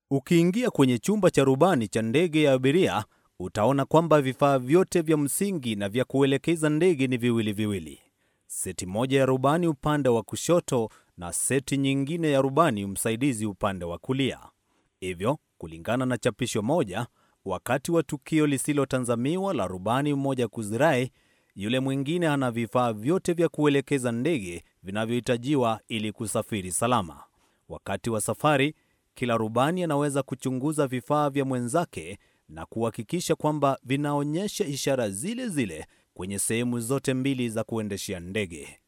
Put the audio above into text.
Ukiingia kwenye chumba cha rubani cha ndege ya abiria, utaona kwamba vifaa vyote vya msingi na vya kuelekeza ndege ni viwili viwili. Seti moja ya rubani upande wa kushoto na seti nyingine ya rubani msaidizi upande wa kulia. Hivyo, kulingana na chapisho moja, wakati wa tukio lisilotazamiwa la rubani mmoja kuzirai, yule mwingine ana vifaa vyote vya kuelekeza ndege vinavyohitajiwa ili kusafiri salama. Wakati wa safari, kila rubani anaweza kuchunguza vifaa vya mwenzake na kuhakikisha kwamba vinaonyesha ishara zile zile kwenye sehemu zote mbili za kuendeshea ndege.